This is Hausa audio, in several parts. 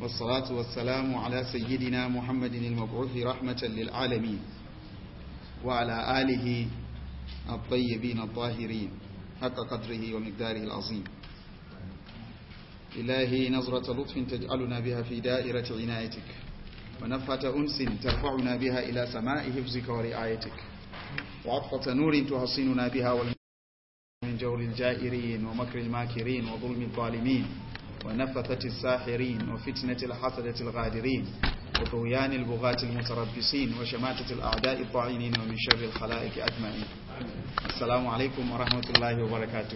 والصلاة والسلام على سيدنا محمد المبعوث رحمة للعالمين وعلى آله الطيبين الطاهرين حق قدره ومقداره العظيم إلهي نظرة لطف تجعلنا بها في دائرة عنايتك ونفحة أنس ترفعنا بها إلى سماء حفظك ورعايتك وعطفة نور تحصننا بها من جور الجائرين ومكر الماكرين وظلم الظالمين ونفثة الساحرين وفتنة الحسدة الغادرين وطغيان البغاة المتربصين وشماتة الأعداء الطاعنين ومن شر الخلائق أجمعين السلام عليكم ورحمة الله وبركاته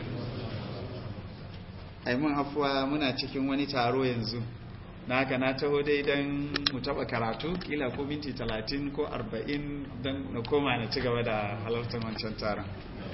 ai mun afuwa muna cikin wani taro yanzu na haka na taho dai don mu taba karatu kila ko minti talatin ko arba'in don na koma na ci gaba da halartar wancan taron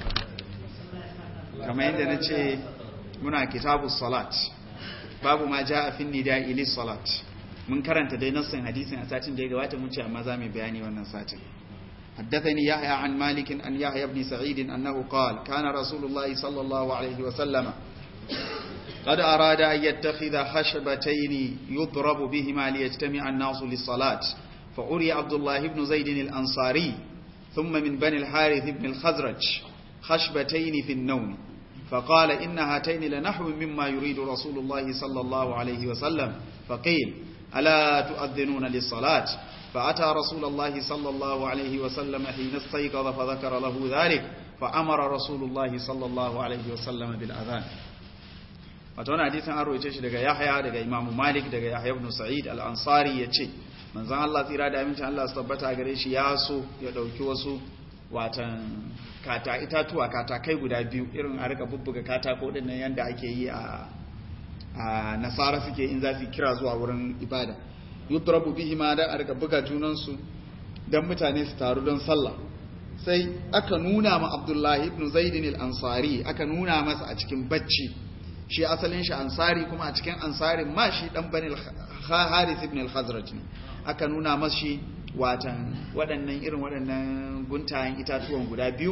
kamar yadda na ce muna kitabu salat babu ma ja a fin nida ili salat mun karanta dai nassin hadisin a satin da ya gabata mun ce amma za mu bayani wannan satin حدثني يحيى عن مالك أن يحيى بن سعيد أنه قال كان رسول الله صلى الله عليه وسلم قد أراد أن يتخذ خشبتين يضرب بهما ليجتمع الناس للصلاة فأري عبد الله بن زيد الأنصاري ثم من بني الحارث بن الخزرج خشبتين في النوم فقال إن هاتين لنحو مما يريد رسول الله صلى الله عليه وسلم فقيل ألا تؤذنون للصلاة فأتى رسول الله صلى الله عليه وسلم حين استيقظ فذكر له ذلك فأمر رسول الله صلى الله عليه وسلم بالأذان wato wani hadisin an roice shi daga Yahya daga Imam Malik daga Yahya ibn Sa'id al-Ansari yace manzon Allah tsira da amincin Allah su tabbata gare shi ya so ya dauki wasu watan kata itatuwa katakai guda biyu irin a rika bubbuga katako din nan yanda ake yi a a nasara suke in za su kira zuwa wurin ibada yudrabu bihi ma da a rika buga junan su dan mutane su taru don sallah sai aka nuna ma Abdullahi ibn Zaid al-Ansari aka nuna masa a cikin bacci shi asalin shi ansari kuma a cikin ansarin ma shi dan bani harith ibn al-khazraj ne aka nuna masa shi watan waɗannan irin waɗannan guntayen itatuwan guda biyu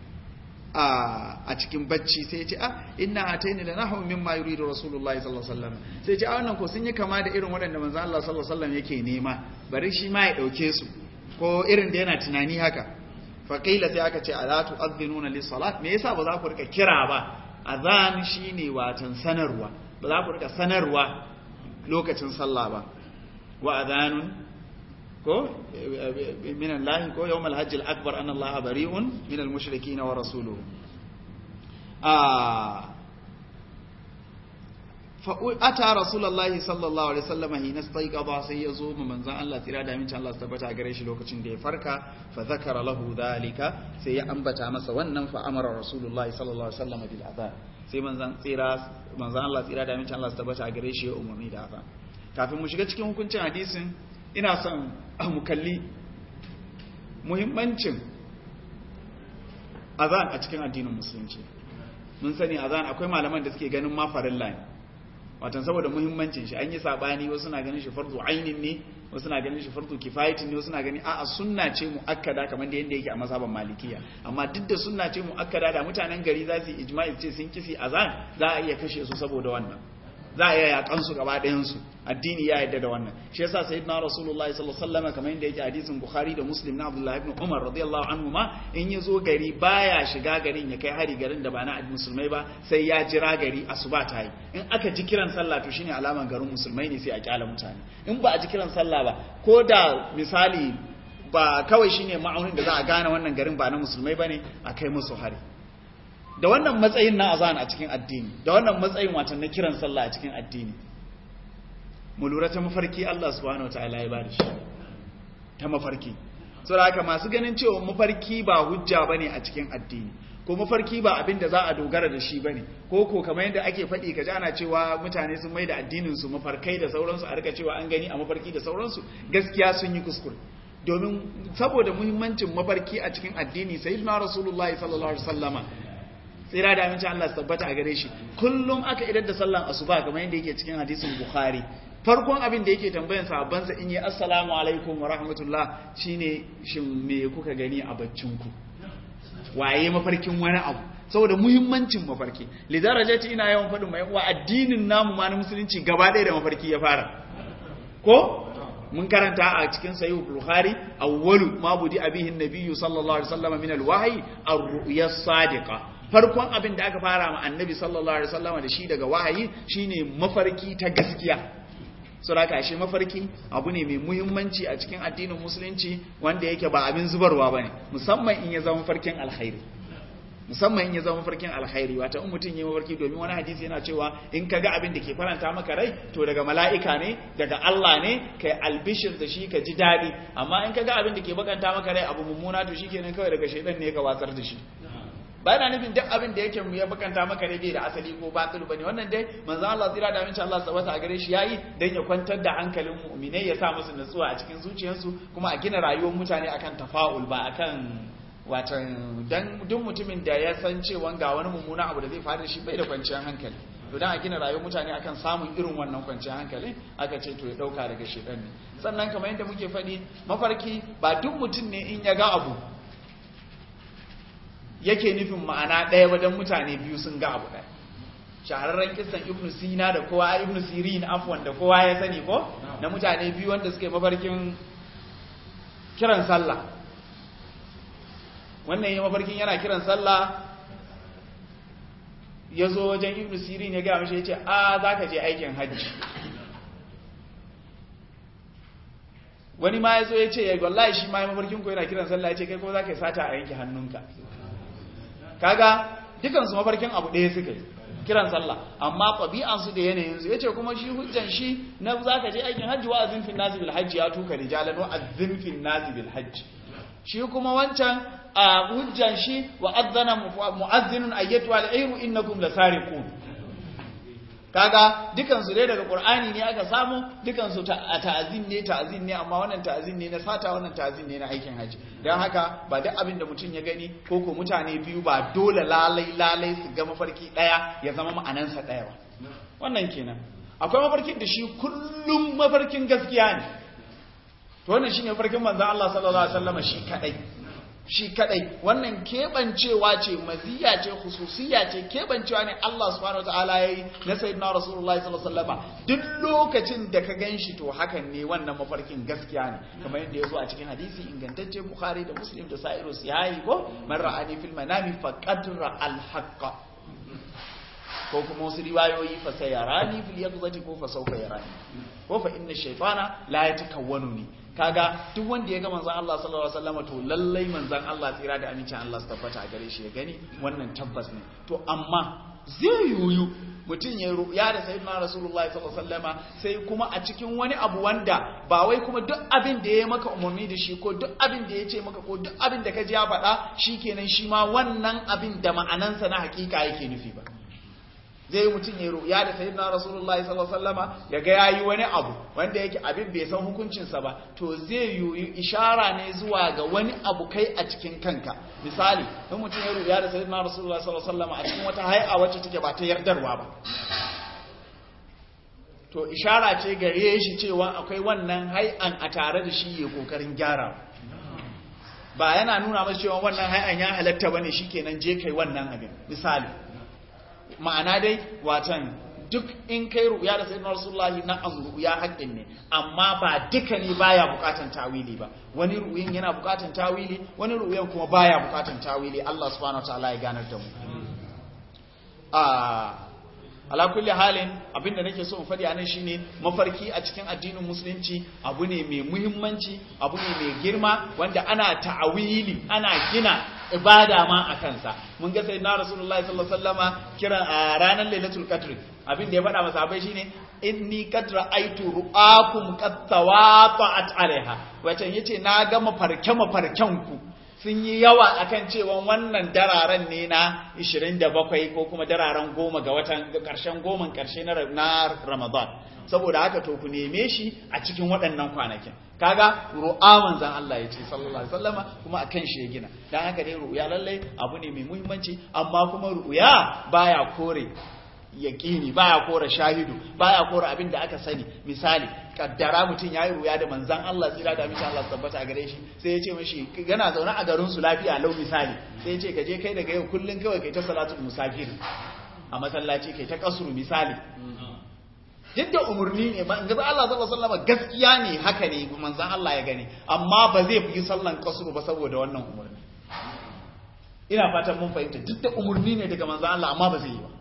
a cikin bacci sai ce a inna ataini la nahu mimma yuridu rasulullahi sallallahu alaihi wasallam sai ce a wannan ko sun yi kama da irin waɗanda manzon Allah sallallahu alaihi wasallam yake nema bari shi ma ya dauke su ko irin da yana tunani haka fa qila sai aka ce ala tu'adhdhinuna lis-salat me yasa ba za ku rika kira ba azan shine watan sanarwa ba za ku rika sanarwa lokacin sallah ba wa adhanun ko min Allah ko yawm al-hajj al-akbar anna Allah bari'un min al-mushrikeen wa rasuluhu ah fa ata rasulullahi sallallahu alaihi wasallam hina staiqaba sai yazo mu manzon Allah tsira da amincin Allah tabbata gare shi lokacin da ya farka fa zakara lahu dalika sai ya ambata masa wannan fa amara rasulullahi sallallahu alaihi wasallam bil adhan sai manzon tsira manzon Allah tsira da amincin Allah tabbata gare shi ya umarni da adhan kafin mu shiga cikin hukuncin hadisin ina son mu kalli muhimmancin azan a cikin addinin musulunci mun sani azan akwai malaman da suke ganin ma farilla ne watan saboda muhimmancin shi an yi sabani wasu na ganin shi fardu ainin ne wasu na ganin shi fardu kifayatin ne wasu na ganin a'a sunna ce muakkada kamar da yanda yake a mazhaban malikiya amma duk da sunna ce muakkada da mutanen gari za su yi ijma'i ce sun kisi azan za a iya kashe su saboda wannan za a iya yakan su gaba ɗayan su addini ya yarda da wannan shi yasa sayyidina rasulullahi sallallahu alaihi wasallam kamar yadda yake hadisin bukhari da muslim na abdullahi ibn umar radiyallahu anhu ma in yazo gari baya shiga garin ya kai hari garin da ba na musulmai ba sai ya jira gari asuba ta yi in aka ji kiran sallah to shine alaman garin musulmai ne sai a kyala mutane in ba a ji kiran sallah ba ko da misali ba kawai shine ma'aunin da za a gane wannan garin ba na musulmai bane a kai musu hari da wannan matsayin na azan a cikin addini da wannan matsayin watan na kiran sallah a cikin addini mu lura ta mafarki Allah subhanahu wataala ya bada shi ta mafarki saboda haka masu ganin cewa mafarki ba hujja bane a cikin addini ko mafarki ba abin da za a dogara da shi bane ko ko kamar yadda ake faɗi kaji ana cewa mutane sun maida addinin su mafarkai da sauransu a rika cewa an gani a mafarki da sauransu gaskiya sun yi kuskure domin saboda muhimmancin mafarki a cikin addini sayyidina rasulullahi sallallahu alaihi wasallama tsira da amincin Allah su tabbata a gare shi kullum aka idar da sallan asuba kamar yadda yake cikin hadisin bukhari farkon abin da yake tambayan sahabbansa in yi assalamu alaikum wa rahmatullah shine shin me kuka gani a baccinku waye mafarkin wani abu saboda muhimmancin mafarki lidarajati ina yawan faɗin mai uwa addinin namu ma na musulunci gaba ɗaya da mafarki ya fara ko mun karanta a cikin sahih bukhari awwalu ma budi abihi nabiyyu sallallahu alaihi wasallam min alwahyi ar-ru'ya sadiqa farkon abin da aka fara ma annabi sallallahu alaihi wasallam da shi daga wahayi shine mafarki ta gaskiya saboda shi mafarki abu ne mai muhimmanci a cikin addinin musulunci wanda yake ba abin zubarwa bane musamman in ya zama farkin alkhairi musamman in ya zama farkin alkhairi wata in mutum yi mafarki domin wani hadisi yana cewa in ka ga abin da ke faranta maka rai to daga mala'ika ne daga Allah ne kai albishir da shi ka ji daɗi amma in ka ga abin da ke bakanta maka rai abu mummuna to shi kenan kawai daga shaidan ne ka watsar da shi ba yana nufin duk abin da yake mu ya bakanta maka rai bai da asali ko batil bane wannan dai manzon Allah tsira da aminci Allah sabata a gare shi yayi dan ya kwantar da hankalin mu'minai ya sa musu nutsuwa a cikin zuciyarsu kuma a gina rayuwar mutane akan tafa'ul ba akan watan dan duk mutumin da ya san cewa ga wani mummuna abu da zai faru da shi bai da kwanciyar hankali to dan a gina rayuwar mutane akan samun irin wannan kwanciyar hankali aka ce to ya dauka daga shedan ne sannan kamar yadda muke faɗi mafarki ba duk mutum ne in ya ga abu yake nufin ma'ana ɗaya ba dan mutane biyu sun ga abu ɗaya shahararren kisan ibnu sina da kowa ibnu sirin afwan da kowa ya sani ko na mutane biyu wanda suke mafarkin kiran sallah wannan yi mafarkin yana kiran sallah ya zo wajen ibn sirin ya gaya mashi ya ce a za ka je aikin hajji wani ma ya zo ya ce ya wallahi shi ma yi mafarkin ko yana kiran sallah ya ce kai ko za ka yi sata a yanki hannunka kaga dukansu mafarkin abu ɗaya suka yi kiran sallah amma ɗabi'ansu da yanayinsu ya ce kuma shi hujjan shi na za ka je aikin hajji wa azin fin nasi bil hajji ya tuka rijalan wa azin fin nasi bil hajji shi kuma wancan a hujjan shi wa adzana mu'azzinun ayyatu al-ayru innakum lasariqun kaga dukan su dai daga qur'ani ne aka samu dukan su ta'azin ne ta'azin ne amma wannan ta'azin ne na sata wannan ta'azin ne na aikin haji dan haka ba duk abin da mutum ya gani ko ko mutane biyu ba dole lalai lalai su ga mafarki daya ya zama ma'anansa daya ba wannan kenan akwai mafarkin da shi kullum mafarkin gaskiya ne to wannan shine farkin manzon Allah sallallahu alaihi wasallam shi kadai shi kadai wannan kebancewa ce maziya ce khususiya ce kebancewa ne Allah subhanahu wataala yayi na sayyidina rasulullahi sallallahu alaihi wasallam duk lokacin da ka ganshi to hakan ne wannan mafarkin gaskiya ne kamar yadda yazo a cikin hadisi ingantacce bukhari da muslim da sa'iru siyahi ko man ra'ani fil manami faqad ra'al haqqa ko kuma wasu riwayoyi fa sayarani fil yaqzati ko fa sawfa yarani ko fa inna shaytana la yatakawwanuni kaga duk wanda ya ga manzon Allah sallallahu alaihi wasallam to lallai manzon Allah tsira da amincin Allah su tabbata a gare shi ya gani wannan tabbas ne to amma zai yoyu mutum ya ruya da sayyidina rasulullahi sallallahu alaihi wasallama sai kuma a cikin wani abu wanda ba wai kuma duk abin da ya maka umarni da shi ko duk abin da ya ce maka ko duk abin da ka ji ya faɗa shikenan shi ma wannan abin da ma'anansa na hakika yake nufi ba zai yi mutum ya ruya da sayyidina rasulullahi sallallahu alaihi wasallama ya ga yayi wani abu wanda yake abin bai san hukuncinsa ba to zai yi ishara ne zuwa ga wani abu kai a cikin kanka misali in mutum ya ruya da sayyidina rasulullahi sallallahu alaihi wasallama a cikin wata hay'a wacce take ba ta yardarwa ba to ishara ce gare shi cewa akwai wannan hay'an a tare da shi ya kokarin gyara ba yana nuna masa cewa wannan hay'an ya halatta bane shikenan je kai wannan abin misali ma'ana dai watan duk in kai ru'ya da sayyidina rasulullahi na am ru'ya haƙƙin ne amma ba duka ne baya bukatan tawili ba wani ru'yin yana bukatan tawili wani ru'yan kuma baya bukatan tawili Allah subhanahu wataala ya ganar da mu a ala kulli halin abinda nake so in faɗi anan shine mafarki a cikin addinin musulunci abu ne mai muhimmanci abu ne mai girma wanda ana ta'awili ana gina ibada ma a kansa mun ga sai na rasulullahi sallallahu alaihi wasallama kiran a ranar lailatul qadr abin da ya faɗa masa abai shine inni qad ra'aytu ru'akum qad tawata'at alaiha wacan yace na ga mafarke mafarken ku sun yi yawa akan cewa wannan dararen ne na 27 ko kuma dararen goma ga watan karshen goman karshe na Ramadan saboda haka to ku neme shi a cikin waɗannan kwanakin kaga ru'a manzan Allah ya ce sallallahu alaihi wasallama kuma akan shi ya gina dan haka dai ru'ya lallai abu ne mai muhimmanci amma kuma ru'ya baya kore yaqini baya kora shahidu baya kora abin da aka sani misali kaddara mutum yayi ruya da manzon Allah tsira da mishan Allah tabbata gare shi sai ya ce mishi yana zaune a garin su lafiya lau misali sai ya ce ka je kai daga yau kullun kawai kai ta salatul musafir a masallaci kai ta kasuru misali duk da umarni ne manzon Allah sallallahu alaihi wasallam gaskiya ne haka ne manzon Allah ya gani amma ba zai fi sallan kasuru ba saboda wannan umarni ina fatan mun fahimta duk da umarni ne daga manzon Allah amma ba zai yi ba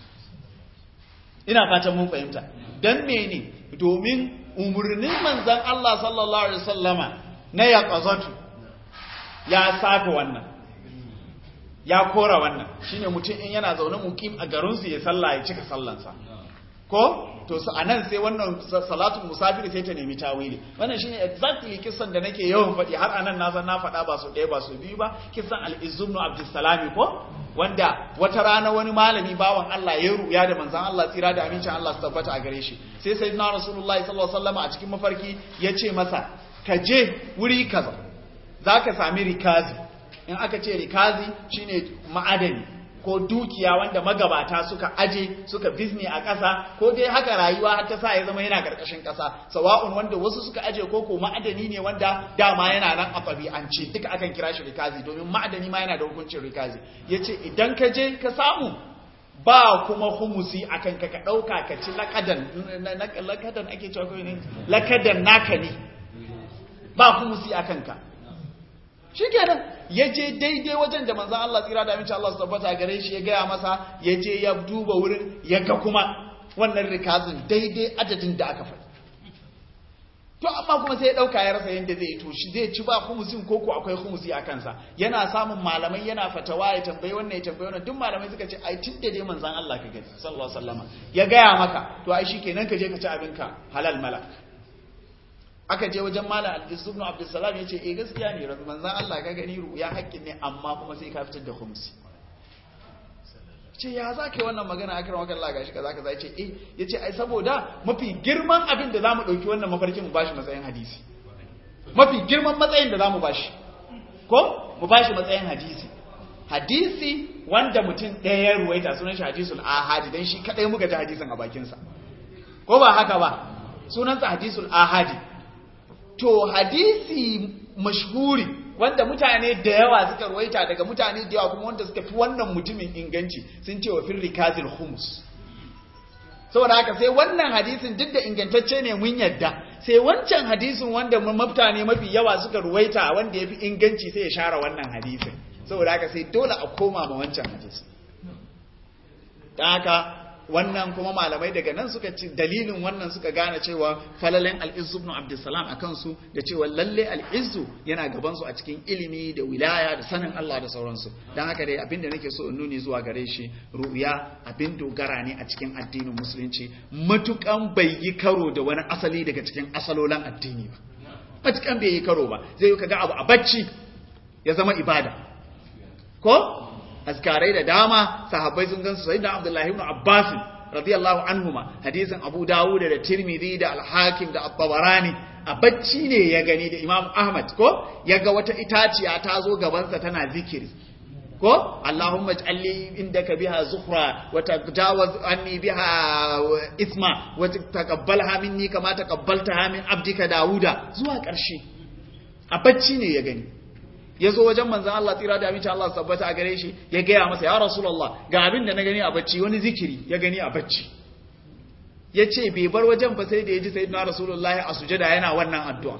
ina fatan mun fahimta dan mene domin umarnin manzon Allah sallallahu alaihi wasallama na ya qazatu ya saka wannan ya kora wannan shine mutum in yana zaune mukim a garinsu ya sallah ya cika sallansa ko to su anan sai wannan salatul musafir sai ta nemi tawili wannan shine exactly kisan da nake yawan faɗi har anan na san na faɗa ba su ɗaya ba su biyu ba kisan al-izzum ibn abdussalam ko wanda wata rana wani malami bawan Allah ya ruya da manzon Allah tsira da amincin Allah su tabbata a gare shi sai sayyidina rasulullahi sallallahu alaihi wasallam a cikin mafarki ya ce masa ka je wuri kaza zaka sami rikazi in aka ce rikazi shine ma'adani ko dukiya wanda magabata suka aje suka bizne a ƙasa ko dai haka rayuwa har ta sa ya zama yana ƙarƙashin ƙasa sawa'un wanda wasu suka aje ko ko ma'adani ne wanda dama yana nan a ɗabi'ance duka akan kira shi rikazi domin ma'adani ma yana da hukuncin rikazi yace idan ka je ka samu ba kuma humusi akan ka ka ɗauka ka ci lakadan lakadan ake cewa ne lakadan naka ne ba humusi akan ka shi kenan ya je daidai wajen da manzan Allah tsira da amince Allah su tabbata gare shi ya gaya masa ya je ya duba wurin ya ga kuma wannan rikazin daidai adadin da aka faɗi to amma kuma sai ya ɗauka ya rasa yadda zai to shi zai ci ba humusin ko ko akwai humusi a kansa yana samun malamai yana fatawa ya tambayi wannan ya tambayi wannan duk malamai suka ce ai tun da dai manzan Allah ka gani sallallahu alaihi wasallam ya gaya maka to ai shikenan ka je ka ci abinka halal malak aka je wajen malam al-Isra ibn Abdussalam yace eh gaskiya ne manzon Allah ka gani ya haƙƙin ne amma kuma sai ka fitar da khumsi ce ya zaka wannan magana akram wakan Allah gashi kaza kaza yace eh yace ai saboda mafi girman abin da zamu dauki wannan mafarkin mu bashi matsayin hadisi mafi girman matsayin da zamu bashi ko mu bashi matsayin hadisi hadisi wanda mutum ɗaya ya ruwaita sunan shi hadisul ahadi dan shi kadai muka ji hadisin a bakin sa ko ba haka ba sunansa hadisul ahadi to hadisi mashhuri wanda mutane da yawa suka ruwaita daga mutane da yawa kuma wanda suka fi wannan mutumin inganci sun ce wa fil rikazil humus saboda haka sai wannan hadisin duk da ingantacce ne mun yadda sai wancan hadisin wanda mutane mafi yawa suka ruwaita wanda ya fi inganci sai ya share wannan hadisin saboda haka sai dole a koma ma wancan hadisin don haka wannan kuma malamai daga nan suka ci dalilin wannan suka gane cewa falalen al'izzu ibn abdussalam a kansu da cewa lalle al'izzu yana gabansu a cikin ilimi da wilaya da sanin Allah da sauransu don haka dai abin da nake so in nuni zuwa gare shi ru'ya abin dogara ne a cikin addinin musulunci matukan bai yi karo da wani asali daga cikin asalolan addini ba matukan bai yi karo ba zai yi kaga abu a bacci ya zama ibada ko azkarai da dama sahabbai sun gansu sai da Abdullahi ibn Abbas radiyallahu anhuma hadisin Abu Dawud da Tirmidhi da Al-Hakim da At-Tabarani a bacci ne ya gani da Imam Ahmad ko yaga wata itaciya ta zo gaban sa tana zikiri ko Allahumma ij'alli indaka biha zukhra wa tajawaz anni biha isma wa taqabbalha minni kama taqabbaltaha min abdika Dawuda zuwa ƙarshe a bacci ne ya gani ya zo wajen manzan Allah tsira da aminci Allah sabbata a gare shi ya gaya masa ya Rasulullah ga abin da na gani a bacci wani zikiri ya gani a bacci ya ce bai bar wajen ba sai da ya ji sai na Rasulullah a sujada yana wannan addu'a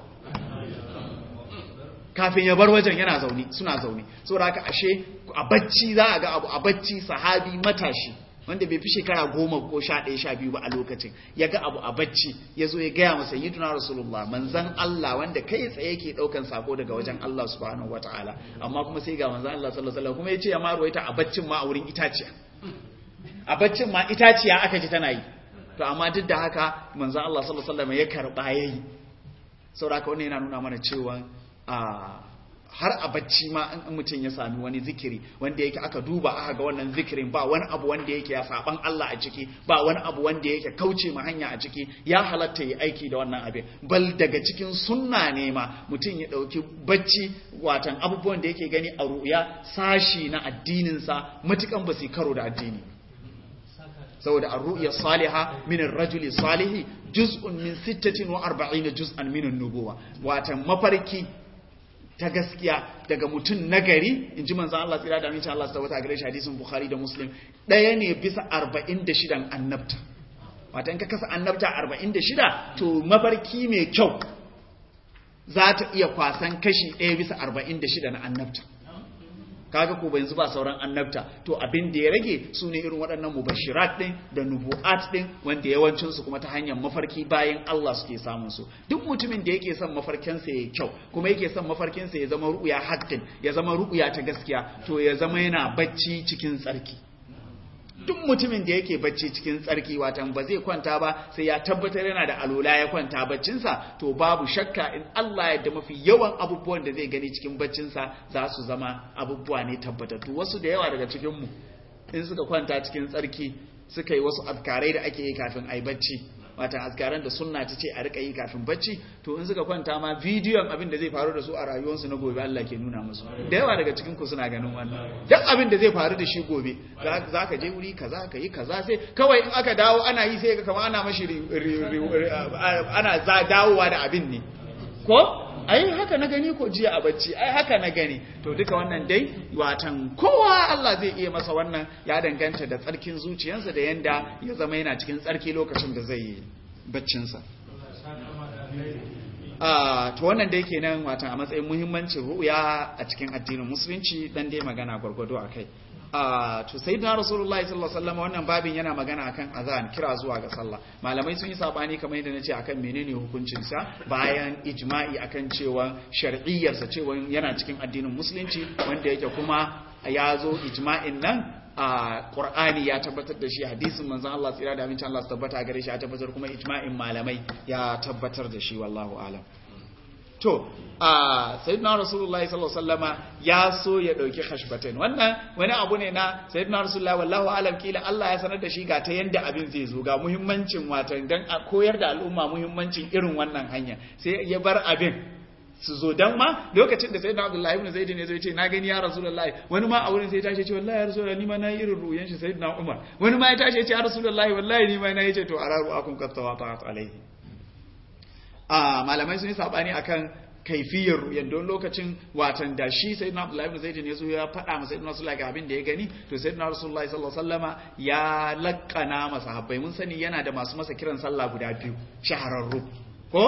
kafin ya bar wajen yana zaune suna zaune saboda haka ashe a bacci za a ga abu a bacci sahabi matashi wanda bai fi shekara goma ko sha ɗaya sha biyu ba a lokacin ya ga abu a bacci ya zo ya gaya masa yi tuna rasulullah manzan Allah wanda kai tsaye ke ɗaukan sako daga wajen Allah subhanahu wa ta'ala amma kuma sai ga manzan Allah sallallahu alaihi kuma ya ce ya ma ruwaita a baccin ma a wurin itaciya a baccin ma itaciya aka ji tana yi to amma duk da haka manzan Allah sallallahu alaihi ya karɓa ya yi saboda haka wannan yana nuna mana cewa a har a bacci ma in mutum ya sami wani zikiri wanda yake aka duba aka ga wannan zikirin ba wani abu wanda yake ya saban Allah a ciki ba wani abu wanda yake kauce ma hanya a ciki ya halatta yi aiki da wannan abin bal daga cikin sunna ne ma mutum ya dauki bacci watan abubuwan da yake gani a ruya sashi na addinin sa matukan ba su karo da addini saboda ar-ru'ya salihah min ar-rajuli salihi juz'un min 46 juz'an min an-nubuwa watan mafarki ta gaskiya daga mutum nagari in ji manzan Allah tsira da amincin Allah su tabbata a gare shi hadisin Bukhari da Muslim ɗaya ne bisa arba'in da shidan annabta wata in ka kasa annabta arba'in da shida to mafarki mai kyau za ta iya kwasan kashi ɗaya bisa arba'in da shida na annabta kaga ko yanzu ba sauran annabta to abin da ya rage su ne irin waɗannan mubashirat ɗin da nubu'at ɗin wanda yawancinsu kuma ta hanyar mafarki bayan Allah suke samun su duk mutumin da yake son mafarkinsa ya kyau kuma yake son mafarkinsa ya zama ru'uya haddin ya zama ru'uya ta gaskiya to ya zama yana bacci cikin tsarki duk mutumin da yake bacci cikin tsarki watan ba zai kwanta ba sai ya tabbatar yana da alola ya kwanta baccinsa to babu shakka in Allah ya da mafi yawan abubuwan da zai gani cikin baccinsa za su zama abubuwa ne tabbatattu wasu da yawa daga cikinmu in suka kwanta cikin tsarki suka yi wasu azkarai da ake yi kafin a yi bacci watan azkaran da sunna ta ce a rika yi kafin bacci to in suka kwanta ma bidiyon abin da zai faru da su a rayuwarsu na gobe Allah ke nuna musu da yawa daga cikin ku suna ganin wannan duk abin da zai faru da shi gobe za ka je wuri kaza ka yi kaza sai kawai in aka dawo ana yi sai ka kama ana mashi ana za dawowa da abin ne ko ai haka na gani ko jiya a bacci ai haka na gani to duka wannan dai watan kowa Allah zai iya masa wannan ya danganta da tsarkin zuciyarsa da yanda ya zama yana cikin tsarki lokacin da zai yi baccinsa Uh, to wannan da yake nan watan a matsayin muhimmancin ru'ya a cikin addinin musulunci dan dai magana gwargwado a kai Uh, to sai na rasulullahi sallallahu alaihi wasallam wannan babin yana magana akan azan kira zuwa ga sallah malamai sun yi sabani kamar yadda nace akan menene hukuncin sa bayan ijma'i akan cewa shar'iyyar sa cewa yana cikin addinin musulunci wanda yake kuma ya zo ijma'in nan a Qur'ani ya tabbatar da shi hadisin manzon Allah tsira da amincin Allah su tabbata gare shi ya tabbatar kuma ijma'in malamai ya tabbatar da shi wallahu alam to a sayyidina rasulullahi sallallahu alaihi wasallama ya so ya dauki khashbatain wannan wani abu ne na sayyidina rasulullahi wallahu alam kila Allah ya sanar da shi ga ta yanda abin zai zo ga muhimmancin watan dan a koyar da al'umma muhimmancin irin wannan hanya sai ya bar abin su zo dan ma lokacin da sayyidina abdullahi ibn zaid ne zai ce na gani ya rasulullahi wani ma a wurin sai ya tashi ce wallahi ya rasulullahi ni ma na yi irin ruyan shi sayyidina umar wani ma ya tashi ya ce ya rasulullahi wallahi ni ma na yi ce to araru akum qattawa ta'at alaihi a malamai sun yi sabani akan kaifiyar ruyan don lokacin watan da shi sayyidina abdullahi ibn zaid ne zo ya faɗa masa sayyidina rasulullahi ga abin da ya gani to sayyidina rasulullahi sallallahu alaihi wasallama ya lakkana masa habbai mun sani yana da masu masa kiran sallah guda biyu shahararru ko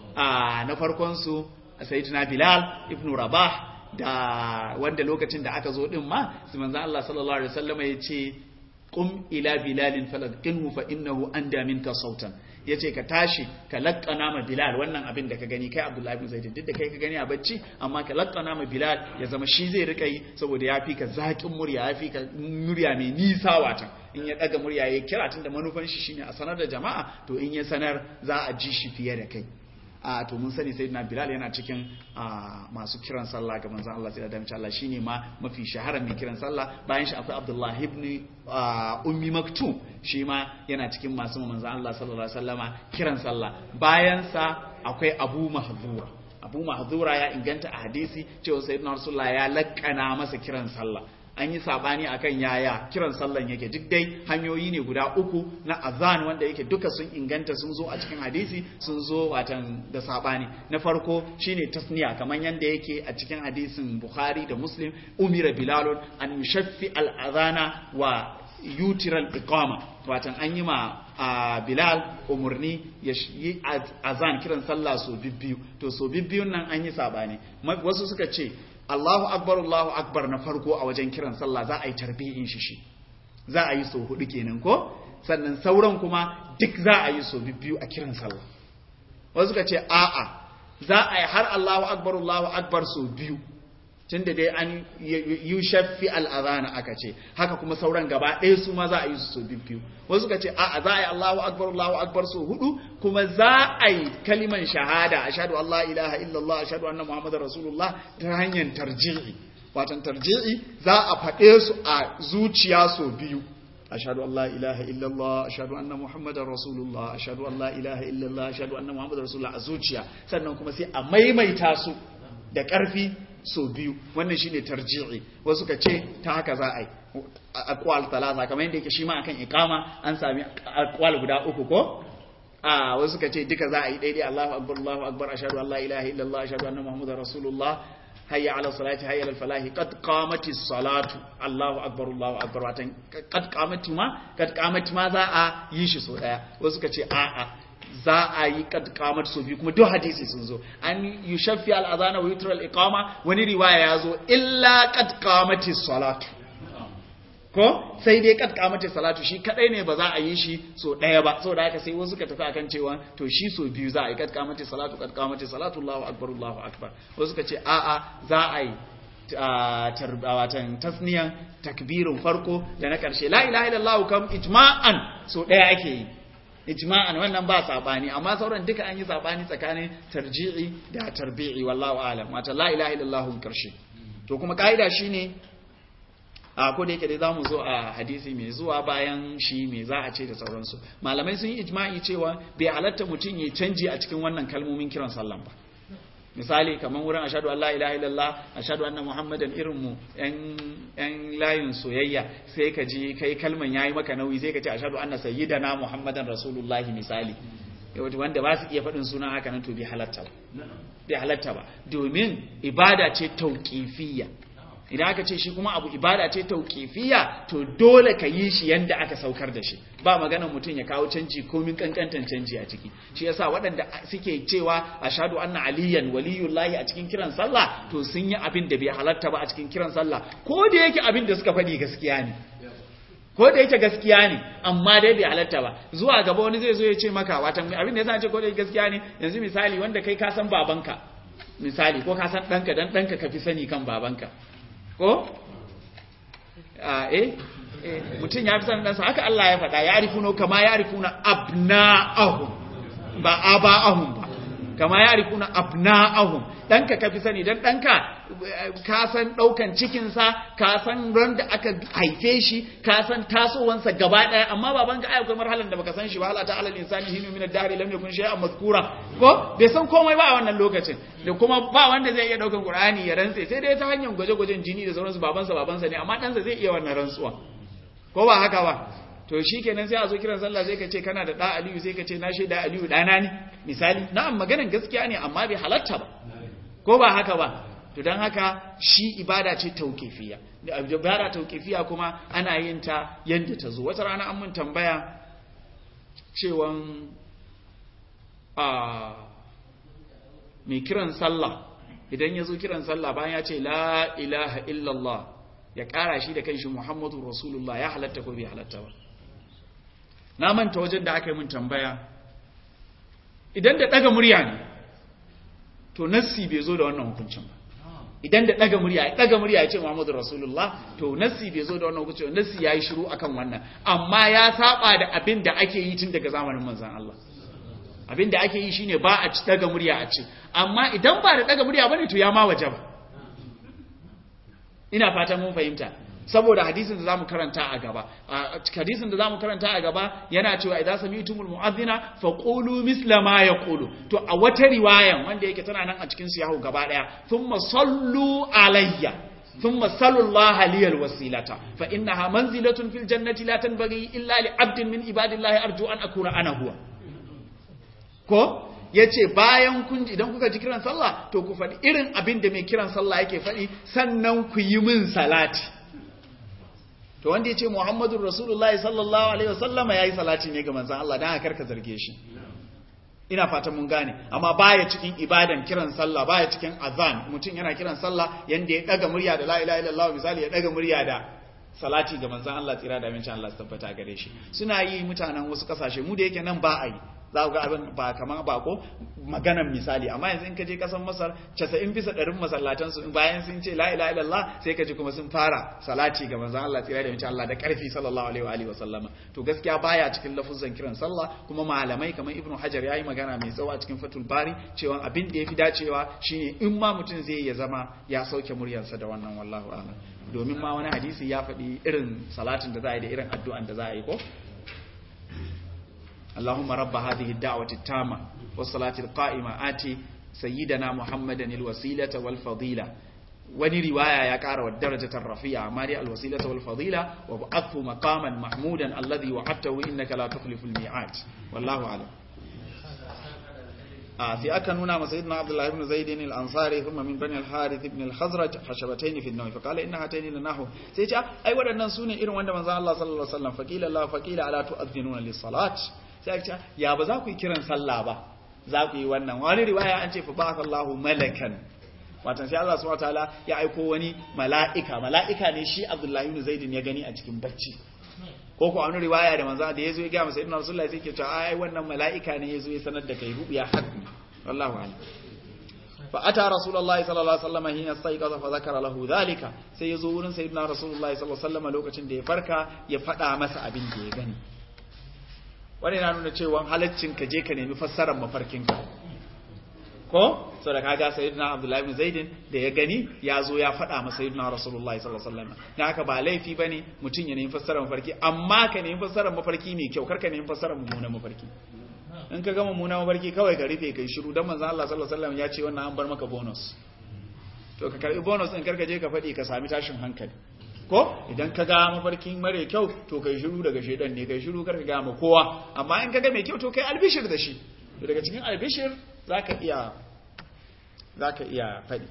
a na farkon su sayyidina bilal ibn rabah da wanda lokacin da aka zo din ma su manzo Allah sallallahu alaihi wasallama ya ce qum ila bilalin falaqinhu fa innahu anda minka sautan yace ka tashi ka lakkana ma bilal wannan abin da ka gani kai abdullahi ibn zaid duk da kai ka gani a bacci amma ka lakkana ma bilal ya zama shi zai rika yi saboda ya fi ka zaƙin murya ya fi ka murya mai nisa watan in ya daga murya ya kira tunda manufan shi shine a sanar da jama'a to in ya sanar za a ji shi fiye da kai a to mun sani sayyidina bilal yana cikin masu kiran sallah ga manzon Allah sai da dace Allah shine ma mafi shahara mai kiran sallah bayan shi akwai Abdullah ibn ummi maktum shi ma yana cikin masu manzon Allah sallallahu alaihi wasallama kiran sallah bayan sa akwai Abu Mahdhura Abu Mahdhura ya inganta a hadisi cewa sayyidina Rasulullah ya lakkana masa kiran sallah an yi sabani akan yaya kiran sallan yake duk dai hanyoyi ne guda uku na azan wanda yake duka sun inganta sun zo a cikin hadisi sun zo watan da sabani na farko shine tasniya kamar yanda yake a cikin hadisin bukhari da muslim umira bilalun an yushaffi al azana wa yutiral iqama watan an yi ma a bilal umarni ya yi azan kiran sallah so bibbiyu to so bibbiyun nan an yi sabani wasu suka ce Allahu akbar Allahu akbar na farko a wajen kiran sallah za a yi tarbiyin shi shi za a yi so hudu kenan ko sannan sauran kuma duk za a yi so biyu a kiran sallah wasu ka ce a'a za a yi har Allahu akbar Allahu akbar so biyu tunda dai an yi shaffi al'azana aka ce haka kuma sauran gaba ɗaya su ma za a yi su so biyu wasu ka ce a'a za a yi Allahu akbar Allahu akbar so hudu kuma za a yi kaliman shahada ashhadu an la ilaha illallah ashhadu anna muhammadar rasulullah ta hanyar tarji'i watan tarji'i za a faɗe su a zuciya so biyu ashhadu an la ilaha illallah ashhadu anna muhammadar rasulullah ashhadu an la ilaha illallah ashhadu anna muhammadar rasulullah a zuciya sannan kuma sai a maimaita su da ƙarfi so biyu wannan shine tarji'i wasu ka ce ta haka za a yi aqwal talata kamar yadda yake shi ma akan iqama an sami aqwal guda uku ko a wasu ka ce duka za a yi daidai Allahu akbar Allahu akbar ashhadu an la ilaha illallah ashhadu anna muhammadar rasulullah hayya ala salati hayya ala falahi qad qamati salatu Allahu akbar Allahu akbar watan qad qamati ma qad qamati ma za a yi shi so daya wasu ka ce a a za a yi qad qamat so biyu kuma duk hadisi sun zo an yushaffi al adhana wa yutra al iqama wani riwaya ya zo illa qad qamati salatu ko sai dai kad kamata salatu shi kadai ne ba za a yi shi so daya ba saboda haka sai wasu ka tafi akan cewa to shi so biyu za a yi kad kamata salatu kad kamata salatu Allahu akbar Allahu akbar wasu ka ce a a za a yi watan tasniyan takbirin farko da na karshe la ilaha illallah kam ijma'an so daya ake yi ijma'an wannan ba sabani amma sauran duka an yi sabani tsakanin tarji'i da tarbi'i wallahu a'lam wata la ilaha illallah karshe to kuma kaida shine a ko da yake dai zamu zo a hadisi mai zuwa bayan shi mai za a ce da sauransu malamai sun yi ijma'i cewa bai halatta mutum ya canji a cikin wannan kalmomin kiran sallan ba misali kamar wurin ashadu an la ilaha illallah ashadu anna muhammadan irin mu yan layin soyayya sai ka ji kai kalman yayi maka nauyi sai ka ce ashadu anna sayyidana muhammadan rasulullahi misali wanda ba su iya faɗin suna haka nan to bai halatta ba bai halatta ba domin ibada ce tauqifiyya idan aka ce shi kuma abu ibada ce tauqifiyya to dole ka yi shi yanda aka saukar da shi ba maganar mutum ya kawo canji komin kankantan canji a ciki shi yasa waɗanda suke cewa ashhadu anna aliyan waliyullahi a cikin kiran sallah to sun yi abin da bai halatta ba a cikin kiran sallah ko da yake abin da suka faɗi gaskiya ne ko da yake gaskiya ne amma dai bai halatta ba zuwa gaba wani zai zo ya ce maka watan abin da yasa ce ko da yake gaskiya ne yanzu misali wanda kai ka san babanka misali ko ka san ɗanka dan ɗanka ka fi sani kan babanka ko a eh mutum ya fi sanin ɗansa haka Allah ya faɗa ya rifuno kama ya rifuna abna'ahum ba aba'ahum ba kama ya rifuna abna'ahum ɗanka ka fi sani don ɗanka ka san ɗaukan cikinsa ka san ran da aka haife shi ka san tasowansa gaba ɗaya amma baban ka ayyukan marhalan da baka san shi ba Allah ta'ala insani hinu min ad-dahri lam yakun shay'an mazkura ko bai san komai ba a wannan lokacin da kuma ba wanda zai iya ɗaukan Qur'ani ya rantse sai dai ta hanyar gwaje-gwajen jini da sauransu babansa babansa ne amma ɗansa zai iya wannan rantsuwa ko ba haka ba to shi kenan sai a zo kiran sallah sai ka ce kana da ɗa aliyu sai ka ce na shaida aliyu ɗana ne misali na'am maganan gaskiya ne amma bai halatta ba ko ba haka ba to don haka shi ibada ce tauƙifiya ibada tauƙifiya kuma ana yin ta yadda ta zo wata rana an mun tambaya cewan a mai kiran sallah idan ya zo kiran sallah bayan ya ce la ilaha illallah ya ƙara shi da kanshi muhammadu rasulullah ya halatta ko bai halatta ba na manta wajen da aka yi mun tambaya idan da ɗaga murya ne to nassi bai zo da wannan hukuncin ba idan da ɗaga murya ya ɗaga murya ya ce muhammadu rasulullah to nassi bai zo da wannan hukuncin nassi ya yi shiru akan wannan amma ya saba da abin da ake yi tun daga zamanin manzan Allah abin da ake yi shine ba a ɗaga murya a ce amma idan ba da ɗaga murya bane to ya ma waje ba ina fatan mun fahimta saboda hadisin da zamu karanta a gaba hadisin da zamu karanta a gaba yana cewa idza sami'tumul mu'adhdhina faqulu misla ma yaqulu to a wata riwayan wanda yake tana nan a cikin siyahu gaba daya thumma sallu alayya thumma sallallahu liyal wasilata fa innaha manzilatun fil jannati la tanbaghi illa li 'abdin min ibadillahi arju an akuna ana huwa ko ya ce bayan kun idan kuka ji kiran sallah to ku faɗi irin abin da mai kiran sallah yake faɗi sannan ku yi min salati to wanda ya ce muhammadun rasulullahi sallallahu alaihi wasallama ya yi salati ne ga manzan Allah don haka ka zarge shi ina fatan mun gane amma baya cikin ibadan kiran sallah baya cikin azan mutum yana kiran sallah yanda ya daga murya da la ilaha illallah misali ya daga murya da salati ga manzan Allah tsira da amincin Allah su tabbata gare shi suna yi mutanen wasu kasashe mu da yake nan ba a yi za ku ga abin ba kamar bako maganan misali amma yanzu in ka je kasan masar 90 bisa ɗarin masallatan su bayan sun ce la ilaha illallah sai ka ji kuma sun fara salati ga manzon Allah tsira da mace Allah da karfi sallallahu alaihi wa alihi wa sallama to gaskiya baya cikin lafuzan kiran sallah kuma malamai kamar ibnu hajar yayi magana mai tsawo a cikin fatul bari cewa abin da yafi dacewa shine in ma mutum zai ya zama ya sauke muryarsa da wannan wallahu a'lam domin ma wani hadisi ya faɗi irin salatin da za a yi da irin addu'an da za a yi ko اللهم رب هذه الدعوة التامة والصلاة القائمة آتي سيدنا محمدا الوسيلة والفضيلة wani riwaya ya ƙara wa darajatar rafi'a amma dai alwasilata wal fadila wa ba'athu maqaman mahmudan alladhi wa'adtahu innaka la tukhlifu al-mi'ad wallahu a'lam a sai aka nuna masa sayyidina abdullahi ibn zaid al-ansari thumma min bani al-harith ibn al-khazraj khashabatayn fi an-nawm fa qala inna hatayn lanahu sai ce ai waɗannan sune irin wanda manzo Allah sallallahu alaihi wasallam faqila la faqila ala tu'adhdhinuna lis-salat sai aka ce ya ba za ku yi kiran sallah ba za ku yi wannan wani riwaya an ce fa ba Allahu malakan watan sai Allah subhanahu wataala ya aiko wani mala'ika mala'ika ne shi Abdullahi ibn Zaid ya gani a cikin bacci ko ko wani riwaya da manzo da yazo ya ga masa Ibn Rasulullahi sai ke cewa ai wannan mala'ika ne yazo ya sanar da kai rubiya haqqi wallahu a'lam fa ata rasulullahi sallallahu alaihi wasallam hina sayqaza fa zakara lahu dhalika sai yazo wurin sayyidina rasulullahi sallallahu alaihi wasallam lokacin da ya farka ya fada masa abin da ya gani wani na nuna cewa halaccin ka je ka nemi fassarar mafarkinka ko so da kaga sayyidina abdullahi ibn zaid da ya gani ya zo ya faɗa masa sayyidina rasulullahi sallallahu alaihi wasallam dan haka ba laifi bane mutum ya nemi fassarar mafarki amma ka nemi fassarar mafarki mai kyau kar ka nemi fassarar mummunan mafarki in ka ga mummunan mafarki kawai ka rufe kai shiru dan manzon Allah sallallahu alaihi wasallam ya ce wannan an bar maka bonus to ka karbi bonus din kar ka je ka faɗi ka sami tashin hankali ko idan ka ga mafarkin mare kyau to kai shiru daga shedan ne kai shiru kar ka ga ma kowa amma in ka ga mai kyau to kai albishir da shi to daga cikin albishir zaka iya zaka iya fadi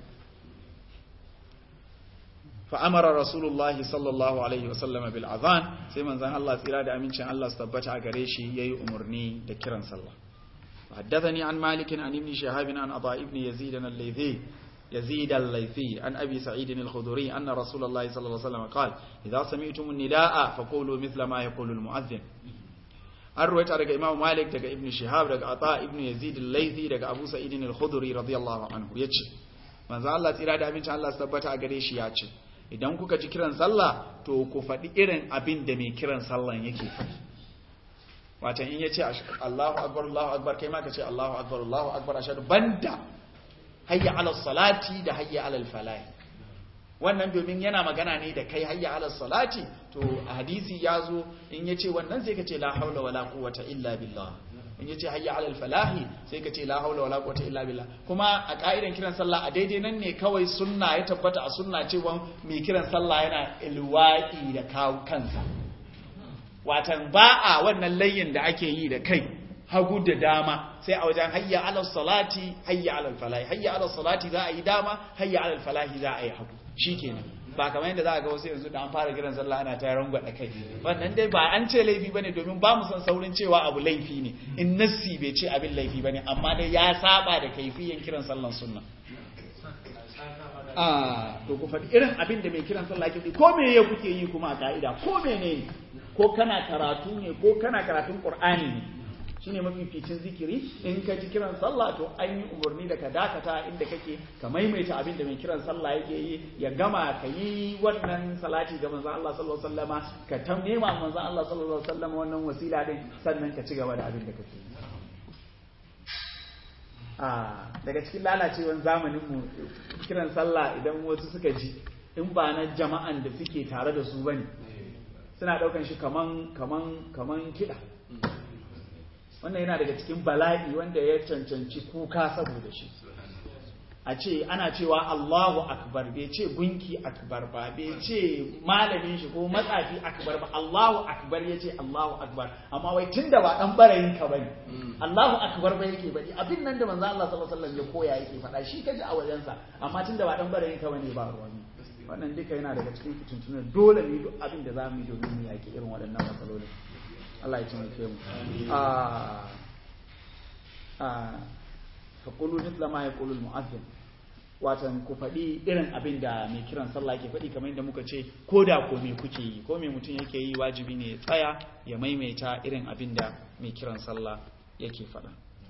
fa amara rasulullahi sallallahu alaihi wasallam bil azan sai manzon Allah tsira da amincin Allah su tabbata a gare shi yayi umurni da kiran sallah حدثني عن مالك عن ابن شهاب عن عطاء ابن يزيد الليثي يزيد الليثي عن أبي سعيد الخدري أن رسول الله صلى الله عليه وسلم قال إذا سمعتم النداء فقولوا مثل ما يقول المؤذن الرواية daga Imam Malik daga Ibn Shihab daga Ata ibn Yazid al-Laythi daga Abu Sa'id al-Khudri radiyallahu anhu yace manzo Allah tsira da amincin Allah su tabbata a gare shi yace idan kuka ji kiran sallah to ku faɗi irin abin da mai kiran sallan yake faɗi watan in yace Allahu akbar Allahu akbar kai ma ka ce Allahu akbar Allahu akbar ashhadu banda hayya ala salati da hayya ala falahi wannan domin yana magana ne da kai hayya ala salati to a hadisi ya zo in yace wannan sai ka ce la haula wala quwwata illa billah in yace hayya ala falahi sai ka ce la haula wala quwwata illa billah kuma a ka'idan kiran sallah a daidai nan ne kawai sunna ya tabbata a sunna cewa mai kiran sallah yana ilwa'i da kawo kansa watan ba a wannan layin da ake yi da kai hagu da dama sai a wajen hayya alal salati hayya alal falahi hayya alal salati za a yi dama hayya alal falahi za a yi hagu shikenan ba kamar yadda za a ga wasu yanzu da an fara kiran sallah ana ta rangwada kai wannan dai ba an ce laifi bane domin ba mu san saurin cewa abu laifi ne in nassi bai ce abin laifi bane amma dai ya saba da kaifiyan kiran sallan sunna a to ku faɗi irin abin da mai kiran sallah ke ko me ya kuke yi kuma a ka'ida ko menene ko kana karatu ne ko kana karatun qur'ani ne shine mafificin zikiri in ka ji kiran sallah to an yi umarni da ka dakata inda kake ka maimaita abin da mai kiran sallah yake yi ya gama ka yi wannan salati ga manzon Allah sallallahu alaihi wasallama ka ta nema manzon Allah sallallahu alaihi wasallama wannan wasila din sannan ka ci gaba da abin da kake yi a daga cikin lalacewan zamanin mu kiran sallah idan wasu suka ji in ba na jama'an da suke tare da su bane suna daukan shi kaman kaman kaman kiɗa wannan yana daga cikin bala'i wanda ya cancanci kuka saboda shi a ce ana cewa Allahu akbar bai ce gunki akbar ba bai ce malamin shi ko matsafi akbar ba Allahu akbar ya ce Allahu akbar amma wai tunda ba dan barayin ka bane Allahu akbar ba yake bari abin nan da manzo Allah sallallahu alaihi wasallam ya koya yake faɗa shi kaji a wajensa amma tunda ba dan barayin ka bane ba ruwani wannan duka yana daga cikin fitintunan dole ne duk abin da za mu yi domin mu yaki irin waɗannan matsalolin Allah ya taimake mu a a fa qulu mithla ma yaqulu al-mu'adhdhin watan ku faɗi irin abin da mai kiran sallah ke faɗi kamar yadda muka ce ko da ko me kuke yi ko me mutum yake yi wajibi ne ya tsaya ya maimaita irin abin da mai kiran sallah yake faɗa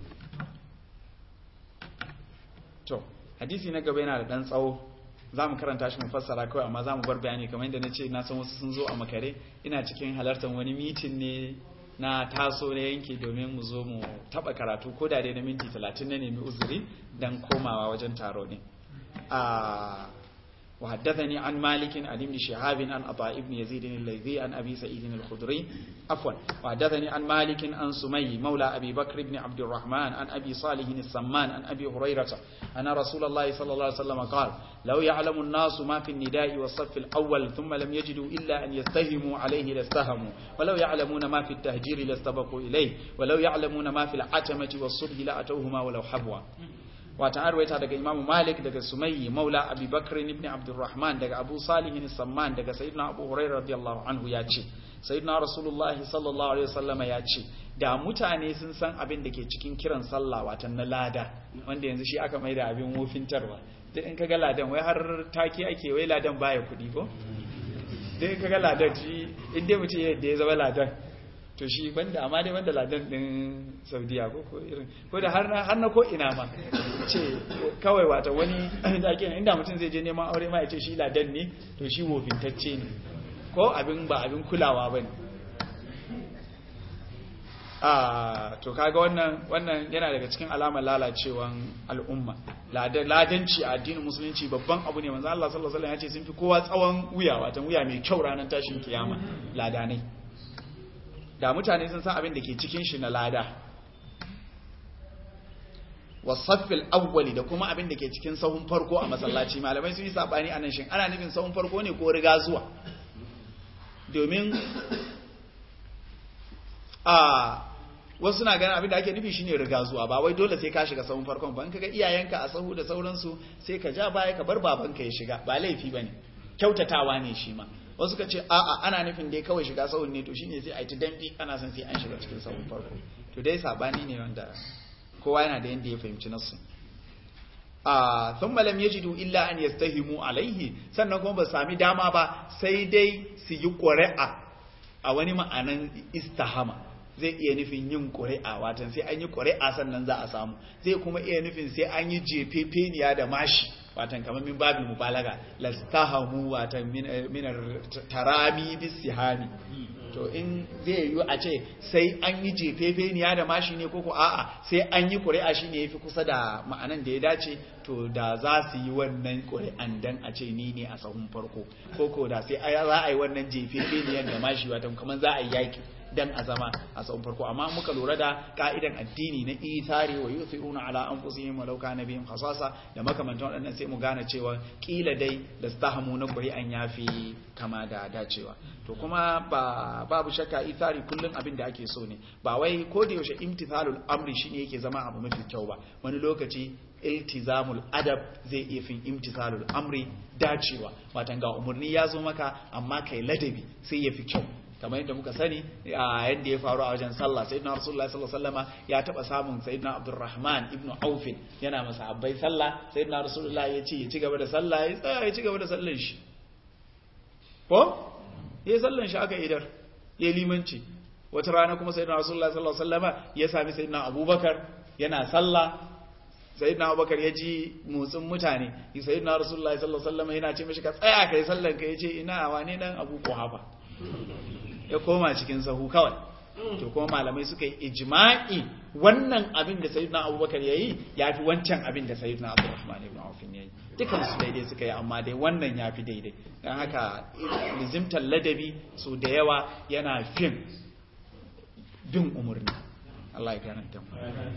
to hadisi na gaba yana da ɗan tsawo za mu karanta shi mu fassara kawai amma za mu bar bayani kamar yadda na ce na san wasu sun zo a makare ina cikin halartar wani mitin ne na taso na yanki domin mu zo mu taba karatu ko da dai na minti talatin na nemi uzuri don komawa wajen taro ne وحدثني عن مالك عن ابن شهاب عن عطاء بن يزيد الليثي عن ابي سعيد الخدري عفوا وحدثني عن مالك عن سمي مولى ابي بكر بن عبد الرحمن عن ابي صالح السمان عن ابي هريره ان رسول الله صلى الله عليه وسلم قال لو يعلم الناس ما في النداء والصف الاول ثم لم يجدوا الا ان يستهموا عليه لاستهموا ولو يعلمون ما في التهجير لاستبقوا اليه ولو يعلمون ما في العتمه والصبح لاتوهما ولو حبوا wata arwaita daga imamu malik daga sumayyi maula abi bakr ibn abdurrahman daga abu salih ibn samman daga sayyidina abu hurairah radiyallahu anhu ya ce sayyidina rasulullah sallallahu alaihi wasallam ya ce da mutane sun san abin da ke cikin kiran sallah watan na lada wanda yanzu shi aka maida abin wofintarwa duk in kaga ladan wai har taki ake wai ladan baya kuɗi ko duk in kaga ladan shi in dai mutum yadda ya zama ladan to shi banda amma dai banda ladan din saudiya ko ko irin ko da har na har na ko ina ma ce kawai wata wani da ake inda mutum zai je neman aure ma ya ce shi ladan ne to shi wofintacce ne ko abin ba abin kulawa bane a to kaga wannan wannan yana daga cikin alamar lalacewan al'umma ladanci a addinin musulunci babban abu ne manzo Allah sallallahu alaihi wasallam ya ce sun fi kowa tsawon wuya watan wuya mai kyau ranar tashin kiyama ladanai da mutane sun san abin da ke cikin shi na lada wasaffil awwali da kuma abin da ke cikin sahun farko a masallaci malamai sun yi sabani anan shin ana nufin sahun farko ne ko riga zuwa domin a wasu na ganin abin da ake nufi shine riga zuwa ba wai dole sai ka shiga sahun farkon ba in kaga iyayenka a sahu da sauransu sai ka ja baya ka bar babanka ya shiga ba laifi bane kyautatawa ne shi ma wasu ka ce a'a ana nufin dai kawai shiga sahun ne to shine sai a yi ta dambi ana son sai an shiga cikin sahun farko to dai sabani ne wanda kowa yana da yanda ya fahimci nassin a thumma lam yajidu illa an yastahimu alaihi sannan kuma ba sami dama ba sai dai su yi ƙuri'a a wani ma'anan istahama zai iya nufin yin ƙuri'a watan sai an yi ƙuri'a sannan za a samu zai kuma iya nufin sai an yi jefefeniya da mashi watan kamar min babi mubalaga lastahamu watan minar tarami bisihami to in zai yi a ce sai an yi jefefeniya da mashi ne koko a'a sai an yi ƙuri'a shi ne ya fi kusa da ma'anan da ya dace to da za su yi wannan ƙuri'an dan a ce ni ne a sahun farko koko da sai za a yi wannan jefefeniyan da mashi watan kamar za a yi yaƙi dan a zama a sahun farko amma muka lura da ka'idan addini na ithari wa yuthiruna ala anfusihim walau kana bihim khasasa da makamantan waɗannan sai mu gane cewa kila dai da stahamu na ƙuri'an yafi kama da dacewa to kuma ba babu shakka ithari kullum abin da ake so ne ba wai ko da yaushe imtithalul amri shine yake zama abu mafi kyau ba wani lokaci iltizamul adab zai iya fin imtithalul amri dacewa watan ga umarni ya zo maka amma kai ladabi sai ya fi kyau kamar yadda muka sani a yadda ya faru a wajen sallah sayyidina rasulullahi sallallahu alaihi wasallama ya taba samun sayyidina abdurrahman ibn auf yana masa abbai sallah sayyidina rasulullahi ya ce ya ci gaba da sallah ya tsaya ya ci gaba da sallan shi ko ya sallan shi aka idar ya limanci wata rana kuma sayyidina rasulullahi sallallahu alaihi wasallama ya sami sayyidina abubakar yana sallah sayyidina abubakar ya ji motsin mutane sayyidina rasulullahi sallallahu alaihi wasallama yana ce mishi ka tsaya kai sallan ka yace ina wane dan abu kuhafa ya koma cikin sahu kawai to kuma malamai suka yi ijma'i wannan abin da sayyidina abubakar yayi yafi wancan abin da sayyidina abdurrahman ibn auf yayi dukan su daidai suka yi amma dai wannan yafi daidai dan haka lizimtar ladabi su da yawa yana fin bin umurni Allah ya karanta mu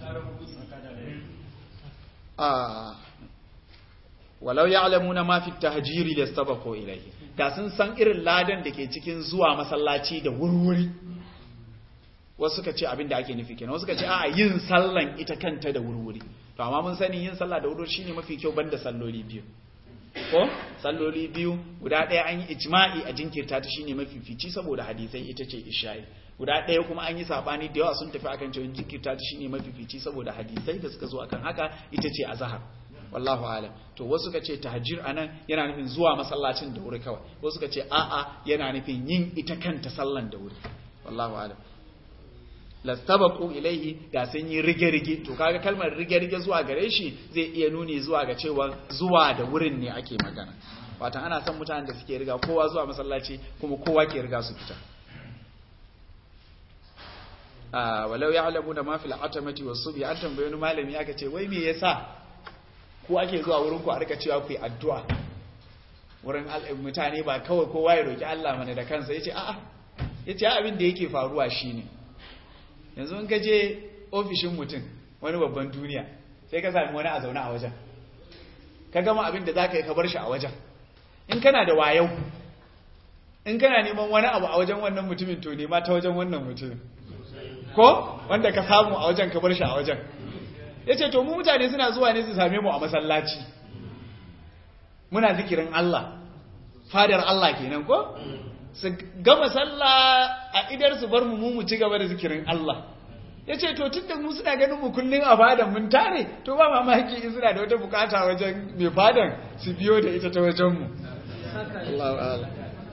ah walau ya'lamuna ma fi tahjiri lastabaqu ilayhi da sun san irin ladan da ke cikin zuwa masallaci da wurwuri wasu suka ce abin da ake nufi kenan wasu suka ce a'a yin sallan ita kanta da wurwuri to amma mun sani yin sallah da wurwuri shine mafi kyau banda salloli biyu ko salloli biyu guda ɗaya an yi ijma'i a jinkirta ta shine mafifici saboda hadisai ita ce isha'i guda ɗaya kuma an yi sabani da yawa sun tafi akan cewa jinkirta ta shine mafifici saboda hadisai da suka zo akan haka ita ce azhar wallahu alam to wasu ka ce tahajjir anan yana nufin zuwa masallacin da wuri kawai wasu ka ce a'a yana nufin yin ita kanta sallan da wuri wallahu alam lastabaqu ilaihi da sun yi rige-rige to kaga kalmar rige-rige zuwa gare shi zai iya nuni zuwa ga cewa zuwa da wurin ne ake magana watan ana son mutanen da suke riga kowa zuwa masallaci kuma kowa ke riga su fita a walau ya'lamuna ma fil atamati was-subhi an tambaye wani malami aka ce wai me yasa ku ake zuwa wurin ku a rika cewa ku yi addu'a wurin mutane ba kawai kowa ya roki Allah mana da kansa yace a'a yace abin da yake faruwa shine yanzu in ka je ofishin mutum wani babban duniya sai ka sami wani a zaune a wajen ka gama abin da zaka yi ka bar shi a wajen in kana da wayau in kana neman wani abu a wajen wannan mutumin to nema ta wajen wannan mutumin ko wanda ka samu a wajen ka bar shi a wajen yace to mu mutane suna zuwa ne su same mu a masallaci muna zikirin Allah fadar Allah kenan ko su gama sallah a idar su bar mu mu ci gaba da zikirin Allah yace to tunda mu suna ganin mu kullun a fadan mun tare to ba mamaki in suna da wata bukata wajen mai fadan su biyo da ita ta wajen mu Allahu a'lam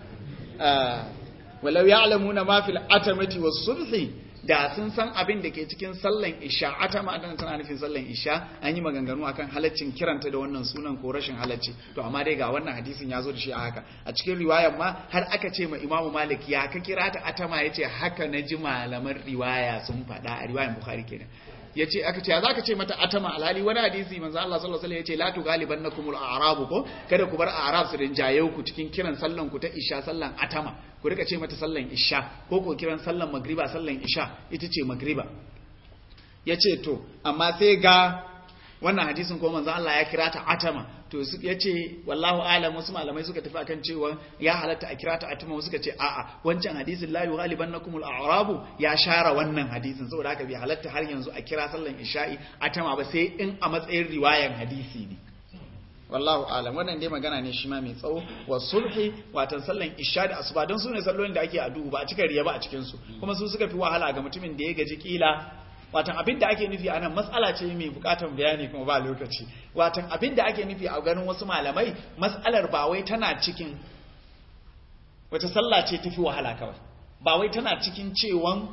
ah walau ya'lamuna ma fil atamati was subhi da sun san abin da ke cikin sallan isha atama dan tana nufin sallan isha an yi maganganu akan halaccin kiranta da wannan sunan ko rashin halacci to amma dai ga wannan hadisin ya zo da shi a haka a cikin riwayar ma har aka ce ma imamu malik ya ka kira ta atama ya ce haka na ji malaman riwaya sun faɗa a riwayar bukhari kenan ya ce aka ce ya zaka ce mata atama alhali wani hadisi manzo Allah sallallahu alaihi wasallam ya ce la tughalibannakumul a'rabu ko kada ku bar a'rab su rinjaye ku cikin kiran sallan ku ta isha sallan atama ku rika ce mata sallan isha ko ko kiran sallan magriba sallan isha ita ce magriba ya ce to amma sai ga wannan hadisin ko manzo Allah ya kira ta atama to ya ce wallahu alam wasu malamai suka tafi akan cewa ya halatta a kira ta atama suka ce a'a wancan hadisin la yughalibannakum al-a'rabu ya share wannan hadisin saboda haka bai halatta har yanzu a kira sallan isha'i atama ba sai in a matsayin riwayan hadisi ne wallahu alam wannan dai magana ne shi ma mai tsawo wa sulhi watan sallan isha da asuba don su ne sallolin da ake a duhu ba a cika riya ba a cikin su kuma su suka fi wahala ga mutumin da ya gaji kila watan abin da ake nufi a nan matsala ce mai bukatan bayani kuma ba lokaci watan abin da ake nufi a ganin wasu malamai matsalar ba wai tana cikin wata sallah ce tafi wahala kawai ba wai tana cikin cewan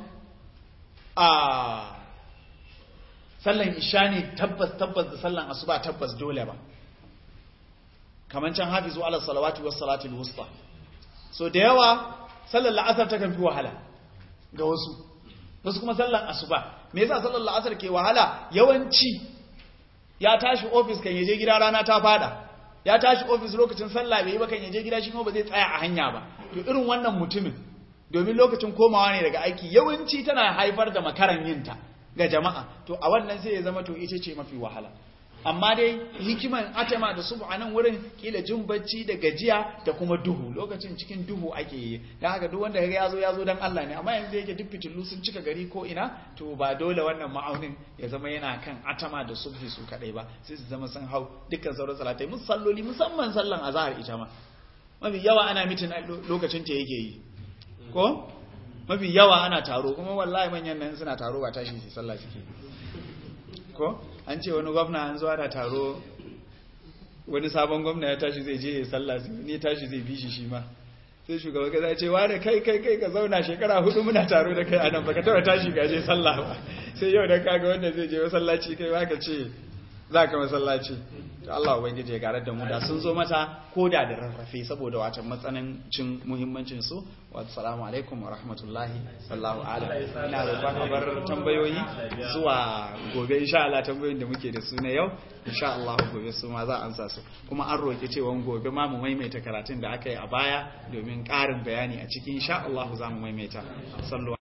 a sallan isha ne tabbas tabbas da sallan asuba tabbas dole ba kamar can hafizu ala salawati was salatul wusta so da yawa sallar la'asar ta kan fi wahala ga wasu wasu kuma sallar asuba me yasa sallar la'asar ke wahala yawanci ya tashi ofis kan yaje gida rana ta fada ya tashi ofis lokacin sallah bai yi ba kan yaje gida shi kuma ba zai tsaya a hanya ba to irin wannan mutumin domin lokacin komawa ne daga aiki yawanci tana haifar da makaran yinta ga jama'a to a wannan sai ya zama to ita ce mafi wahala amma dai hikiman atama da subu a nan wurin kila jin bacci da gajiya da kuma duhu lokacin cikin duhu ake yi don haka duk wanda ya zo ya zo don Allah ne amma yanzu yake duk fitilu sun cika gari ko ina to ba dole wannan ma'aunin ya zama yana kan atama da subhi su kadai ba sai su zama sun hau dukkan sauran salatai mun salloli musamman sallan azhar ita ma mafi yawa ana mitin lokacin ta yake yi ko mafi yawa ana taro kuma wallahi manyan nan suna taro ba tashi su sallah suke ko an ce wani gwamna an zuwa da taro wani sabon gwamna ya tashi zai je ya sallah ni tashi zai bi shi shi ma sai shugaban kaza ya ce wa da kai kai kai ka zauna shekara hudu muna taro da kai a nan baka taba tashi ga je sallah ba sai yau da kaga wanda zai je masallaci kai wa ka ce za ka masallaci to Allah ubangiji ya garar da mu da sun zo mata ko da da rarrafe saboda wata matsanancin muhimmancin su wa assalamu alaikum wa rahmatullahi sallahu alaihi ina roƙon a bar tambayoyi zuwa gobe insha Allah tambayoyin da muke da su na yau insha Allah gobe su ma za a ansa su kuma an roƙi cewa gobe ma mu maimaita karatun da aka yi a baya domin ƙarin bayani a cikin insha Allah za mu maimaita sallu